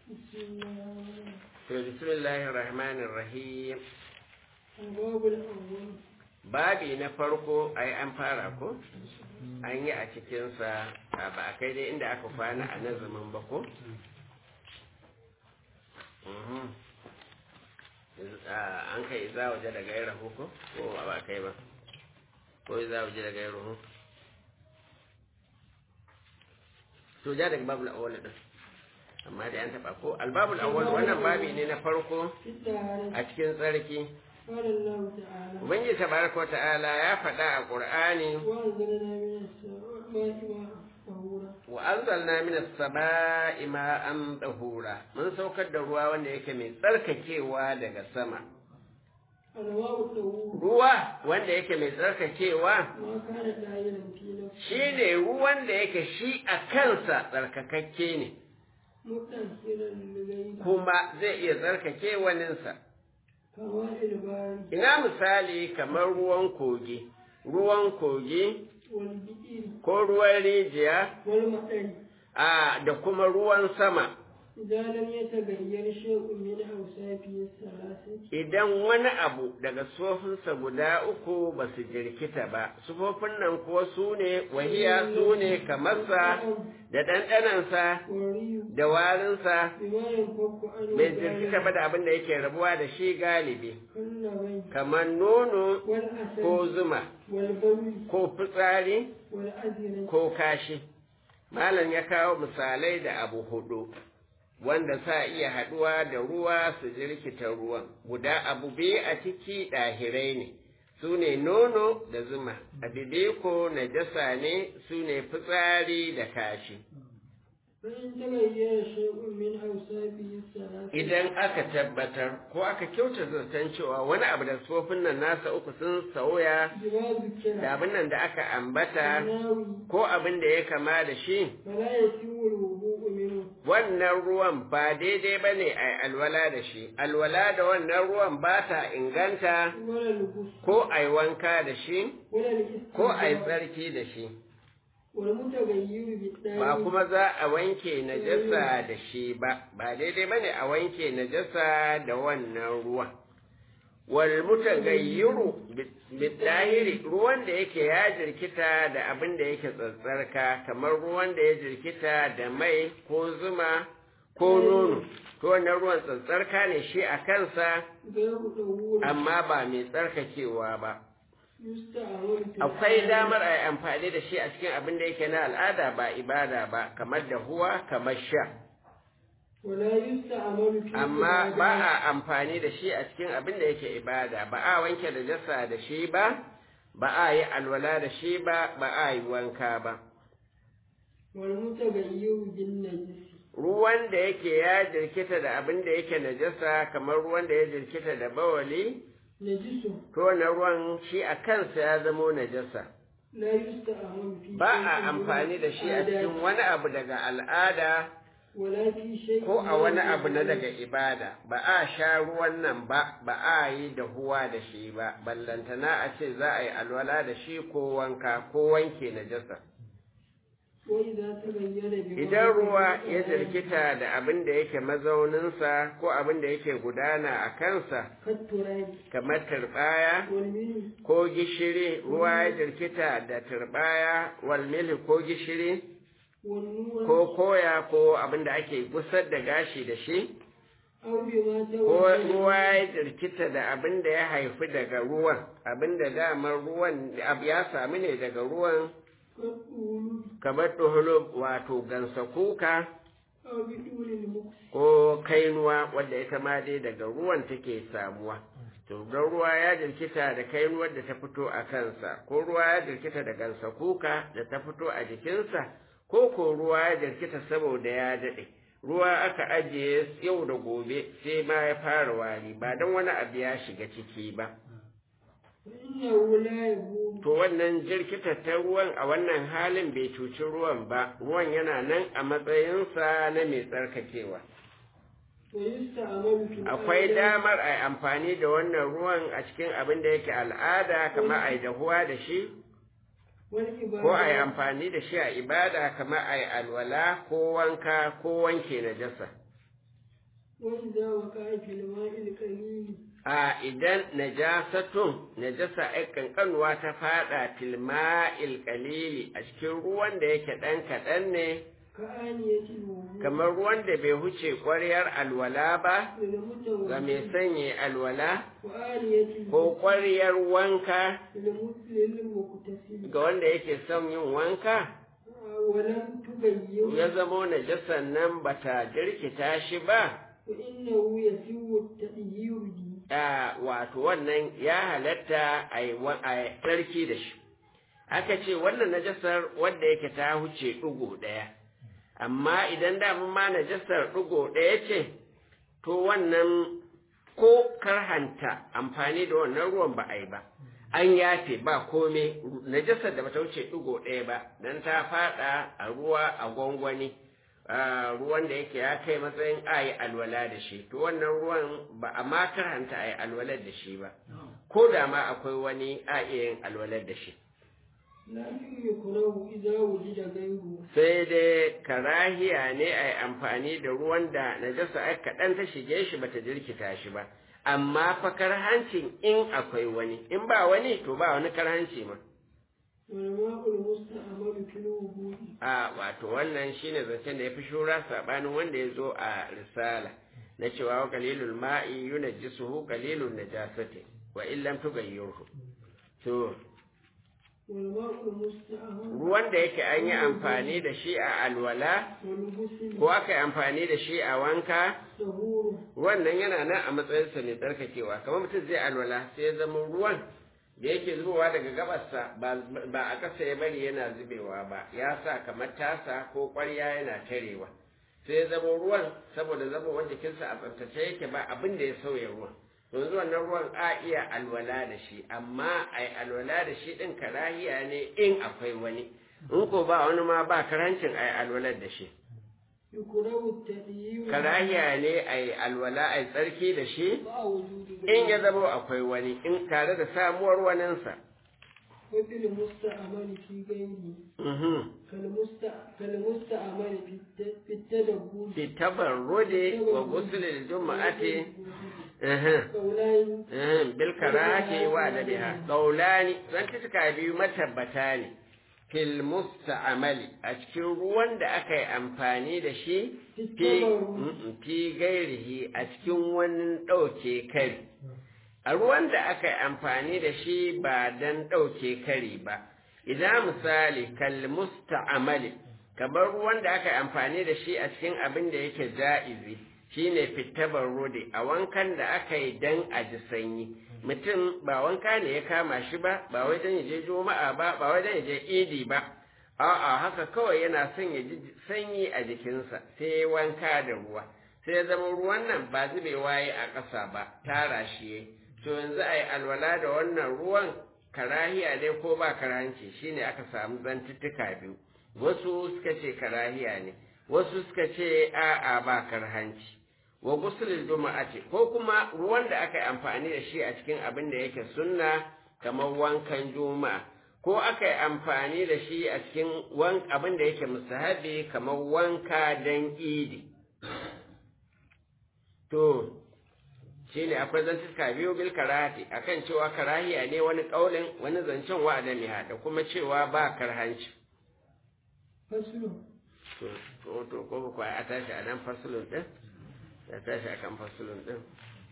to bismillahir rahmanir rahim الباب الأول babi na farko ai an fara ko an yi a cikinsa ba a kai dai inda aka kwana a nazamin ba ko Mhm. Ah, an kai za waje da gaira ko ko ba kai ba ko za waje da gaira ko to ja daga babul awwal din amma dai an taba ko albabul awwal wannan babi ne na farko في الطهارة a cikin tsarki قال الله تعالى ubangiji tabaraka wa ta'ala ya faɗa a qur'ani وأنزلنا من السماء ماء طهورا wa anzalna minas sama'i ma'an tahura mun saukar da ruwa wanda yake mai tsarkakewa daga sama الماء الطهور ruwa wanda yake mai tsarkakewa ما كان دائما في نفسه shine ruwan da yake shi a kansa tsarkakakke ne مطهرا لغيره kuma zai iya tsarkake waninsa كماء البارد ina misali kamar ruwan kogi ruwan kogi والبئر ko ruwan rijiya والمطر a da kuma ruwan sama إذا لم يتغير شيء من أوصافه الثلاثة idan wani abu daga sufofinsa guda uku ba su jirkita ba sufofin nan kuwa su ne wahiya su ne kamarsa da ɗanɗanansa والريح da warinsa بما ينفك عنه bai jirkita ba da abin da yake rabuwa da shi galibi كاللبن kamar nono والعسل ko zuma والبول ko fitsari والأذنة ko kashi malam ya kawo misalai da abu hudu wanda sa iya haɗuwa da ruwa su jirkita ruwan guda abu biyu a ciki ɗahirai ne su ne nono da zuma abu biyu ko najasa ne su ne fitsari da kashi فإن تغير شيء من أوصافه الثلاثة idan aka tabbatar ko aka kyauta zaton cewa wani abu da tsofin nan nasa uku sun sauya بما ذكر da abin nan da aka ambata الناوي ko abin da ya kama da shi فلا يتم الوضوء منه wannan ruwan ba daidai ba ne a alwala da shi alwala da wannan ruwan ba ta inganta ولا الغسل ko a yi wanka da shi ولا ko a yi الاستنجاء tsarki da shi والمتغير بالثاني ba kuma za a wanke najasa da shi ba ba daidai ba ne a wanke najasa da wannan ruwan wal mutagayyiru bidahiri ruwan da yake ya jirkita da abin da yake tsatsarka kamar ruwan da ya jirkita da mai ko zuma ko nono to wannan ruwan tsatsarka ne shi a kansa غير طهور amma ba mai tsarkakewa ba يستعمل في akwai damar a yi amfani da shi a cikin abin da yake na al'ada ba ibada ba kamar da huwa kamar sha ولا يستعمل في amma ba العبادات. a amfani da shi a cikin abin da yake ibada ba a wanke da jasa da shi ba ba a yi alwala da shi ba ba a yi wanka ba والمتغير بالنجس ruwan da yake ya jirkita da abin da yake najasa kamar ruwan da ya jirkita da bawali نجس to wannan ruwan shi a kansa ya zamo najasa لا يستعمل في ba شيء a من amfani da shi a العادات cikin wani abu daga al'ada ولا في شيء ko a من wani abu na العبادات. daga ibada ba a sha ruwan nan ba ba a yi da huwa da shi ba ballantana a ce za a yi alwala da shi ko wanka ko wanke najasa وإذا تغير بما idan ruwa ذكر ya jirkita da abin da yake mazauninsa ko abin da yake gudana a kansa كالتراب kamar turbaya والملح ko gishiri ruwa ya jirkita da turbaya walmilhi ko gishiri والنور ko koya ko abin da ake gusar da gashi da shi أو بما ko تولد ruwa ya jirkita da abin da ya haifi daga ruwan abin da damar ruwan abu ya sami ne daga ruwan كالطول kamar tuhulu wato gansa kuka أو بدون المكس ko kainuwa wadda ita ma dai daga ruwan take samuwa to don ruwa ya jirkita da kainuwar da ta fito a kansa ko ruwa ya jirkita da gansa kuka da ta fito a jikinsa ko ko ruwa ya jirkita saboda ya daɗe ruwa aka ajiye yau da gobe sai ma ya fara wari ba don wani abu ya shiga ciki ba فإنه لا يبول to wannan jirkita ta ruwan a wannan halin bai cuci ruwan ba ruwan yana nan a matsayinsa na mai tsarkakewa ويستعمل في akwai العادات damar a yi amfani da wannan ruwan a cikin abin da yake al'ada kamar a yi dahuwa da shi والعبادات ko a yi amfani da shi a ibada kamar a yi alwala ko wanka ko wanke najasa وإذا وقع في الماء القليل a idan najasatun najasa ai kankanuwa ta fada tilma'il qalili a cikin ruwan da yake dan kaɗan ne كآنية الوضوء kamar ruwan da bai huce ƙwaryar alwala ba ga mai للمتوضئ sanya alwala وآنية ko الوضوء ƙwaryar wanka للمت- للمغتسل ga wanda yake son yin wanka ولم تغير ya zamo najasan nan bata jirkita shi ba فإنه يسوء التغيير به a wato wannan ya halatta a yi wa- a yi tsarki da shi aka ce wannan najasar wadda yake ta huce ɗigo ɗaya amma idan damun ma najasar ɗigo ɗaya ce to wannan ko karhanta amfani da wannan ruwan ba a yi ba an yafe ba kome najasar da bata wuce ɗigo ɗaya ba don ta faɗa a ruwa a gwangwani a ruwan da yake ya kai matsayin a yi alwala da shi to wannan ruwan ba a ma karhanta a yi alwalar da shi ba ko da ma akwai wani a iya yin alwalar da shi لكن يكره إذا وجد غيره sai dai karahiya ne a yi amfani da ruwan da najasa ai kaɗan ta shige shi bata jirkita shi ba amma fa karhancin in akwai wani in ba wani to ba wani karhanci ma والماء المستعمل في الوضوء a wato wannan shine zancen da ya fi shura saɓanin wanda ya zo a risala na cewa wa qalilul ma'i yunajjisuhu qalilun najasati wa illam tughayyirhu to والماء المستعمل ruwan da yake an yi amfani da shi a alwala والغسل ko aka yi amfani da shi a wanka طهور wannan yana nan a matsayinsa mai tsarkakewa kamar mutum zai alwala sai ya zama ruwan da yake zubowa daga gabassa ba ba a ƙasa ya bari yana zubewa ba ya sa kamar tasa ko ƙwarya yana tarewa sai ya zama ruwan saboda zama jikinsa a tsaftace yake ba abin da ya sauya ruwan yanzu wannan ruwan a iya alwala da shi amma a yi alwala da shi ɗin karahiya ne in akwai wani in ko ba wani ma ba karancin a yi alwalar da shi يكره التغيير karahiya ne a yi alwala a yi tsarki da shi مع وجود in ya غيره zama akwai wani in tare da samuwar waninsa وفي المستعمل في غيره Mhm. كالمستع... كالمستعمل في الت... في التدبر fi tabarrude wa gusulil juma'ati Mhm. قولان Mhm. bil karahati wa adabiha qaulani zan tuka biyu matabbata ne fil musta'mali a cikin ruwan da aka yi amfani da shi fi Mm-mm, fi gairihi a cikin wani ɗauke kari a ruwan da aka yi amfani da shi ba don ɗauke kari ba idan misali kal musta'amali kamar ruwan da aka yi amfani da shi a cikin abin da yake ja'izi shine fitabar rode a wankan da aka yi dan a ji sanyi mutum ba wanka ne ya kama shi ba ba wai dan ya je juma'a ba ba wai dan ya je idi ba a'a haka kawai yana son ya ji sanyi a jikinsa sai ya wanka da ruwa sai ya zama ruwan nan ba zubewa ya a ƙasa ba tara shi yayi to yanzu a yi alwala da wannan ruwan karahiya ne ko ba karahanci shine aka samu zantuttuka biyu wasu suka ce karahiya ne wasu suka ce a'a ba karhanci wa gusulul juma'ati ko kuma ruwan da aka yi amfani da shi a cikin abin da yake sunna kamar wankan juma'a ko aka yi amfani da shi a cikin wan abin da yake musahabi kamar wanka dan idi to shine akwai zantuka biyu bil karahati akan cewa karahiya ne wani kaulin wani zancen wa adamiha da kuma cewa ba karhanci فصل to to to ko ba a tashi a nan fasulun din ya tashi akan fasulun din